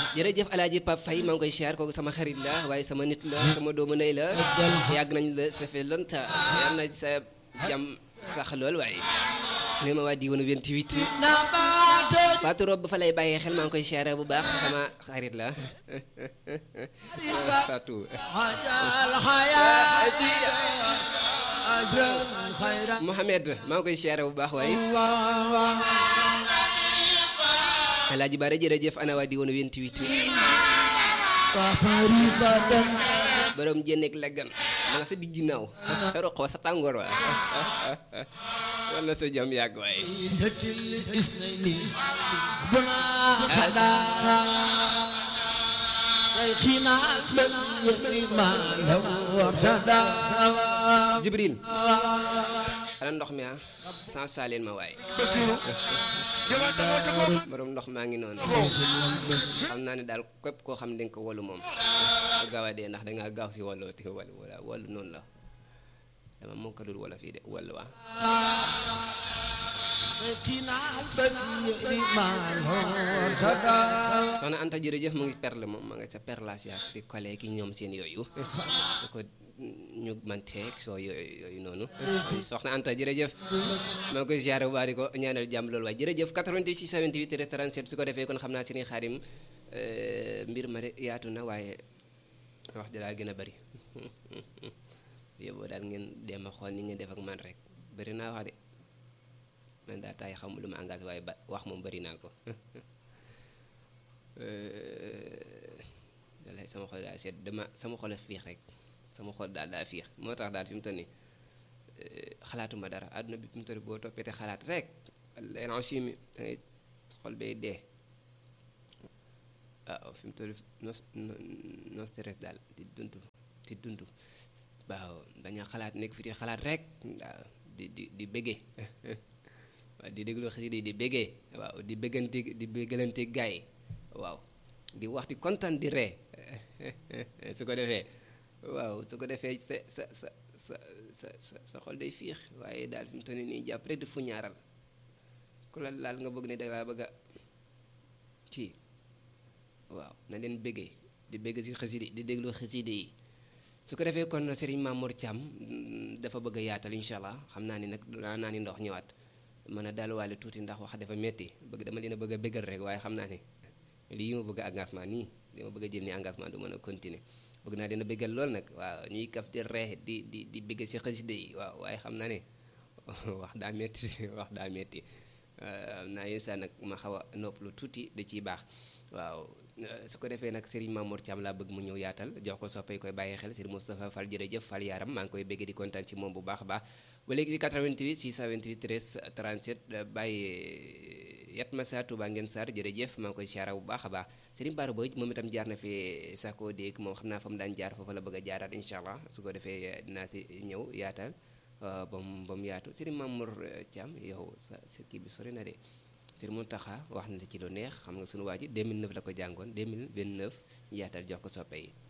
jërëjëf alaaji Pape Faye maa ngi koy siyaar kooku sama xarit la waaye sama nit la sama doomu ndey la yàgg nañ la ça fait longtemps yal na sa jàmm sax lool waaye nee ma waa diwaanu 28 Fatou Rob ba fa lay bàyyee xel maa ngi koy siyaare bu baax sama xarit la Fatou Mohamed maa ngi koy siyaare bu baax waaye Alaaji Bara jërëjëf ana waa diwaanu 28 borom jénneeg leggan ma nga sa digg ginnaaw sa roq wa sa tàngoor wa walla sa jam yàgg waaye Jibril ana ndox mi ah sans saleen ma waaye borom ndox maa ngi noonu xam naa ne daal képp koo xam ne danga ko wolu moom bu gaaw a dee ndax dangaa gaaw si wàllu te wàllu wala wàllu noonu la dama moo ko dul wala fii de wàllu waa soxna Anta jërëjëf mu ngi perle moom ma nga sa perlasia di kole ki ñoom seen yooyu da ko ñu manteeg soo yooyu yooyu noonu soxna Anta jërëjëf maa ngi koy ziare bu baax di ko ñaanal jàmm loolu waaye jërëjëf 88 628 37 su ko defee kon xam naa seeni xaarim mbir ma de yaatu na waaye wax ji daa gën a bëri yóbboo daal ngeen dem a xool ni ngeen def ak man rek bëri naa wax de man daa taay xamul lu ma engagé waaye ba wax moom bëri naa ko dalay sama xol daa seet dama sama xol a fiix rek sama xol daal daa fiix moo tax daal fi mu toll nii xalaatuma dara àdduna bi fi mu toll boo toppee te xalaat rek leen aussi dangay xol bay dee waaw fi mu toll no no stress daal di dund di dund waaw bañ a xalaat nekk fi di xalaat rek waaw di di di bëggee waaw di déglu xasida yi di bëggee waaw di bëggante di bëggalante gaay yi waaw di wax di kontaan di ree su ko defee waaw su ko defee sa sa sa sa sa sa sa xol day fiix waaye daal fi mu toll nii jàpp rek di fu ñaaral ku la laal nga bëgg ne dalaa bëgg a kii waaw na leen bëggee di bëgg si xasida di déglu xasida yi su ko defee kon Serigne Mamour Thiam dafa bëgg a yaatal incha allah xam naa ni nag naa naa ni ndox ñëwaat mën a daluwaale tuuti ndax wax dafa metti bëgg dama leen a bëgg a bëggal rek waaye xam naa ne lii ma bëgg engagement nii li ma bëgg a jël ni engagement du mën a continuer bëgg naa dina bëggal lool nag waaw ñuy kaf di ree di di di bëgg si xasida yi waaw waaye xam naa ne wax daa metti wax daa metti am naa yéen saa nag ma xaw a noppalu tuuti da ciy baax waaw su ko defee nag Serigne Mamour Thiam laa bëgg mu ñëw yaatal jox ko soppay koy bàyyi xel Serigne Moustapha Fall jërëjëf Fall yaaram maa ngi koy bëgg di kontaan ci moom bu baax a baax ba léegi ci 88 628 13 37 bàyyi yat ma saa Touba ngeen Sarr jërëjëf maa ngi koy siyaara bu baax a baax Serigne Bara Boy moom itam jaar na fi sako dégg moom xam naa fa mu daan jaar foofu la bëgg a jaaraat incha allah su ko defee dinaa si ñëw yaatal ba mu ba mu yaatu Serigne Mamour Thiam yow sa sa kii bi sori na de Serigne Mountakha wax na ci lu neex xam nga sunu waa ji 2009 la ko jàngoon 2029 ñu yaatal jox ko soppe yi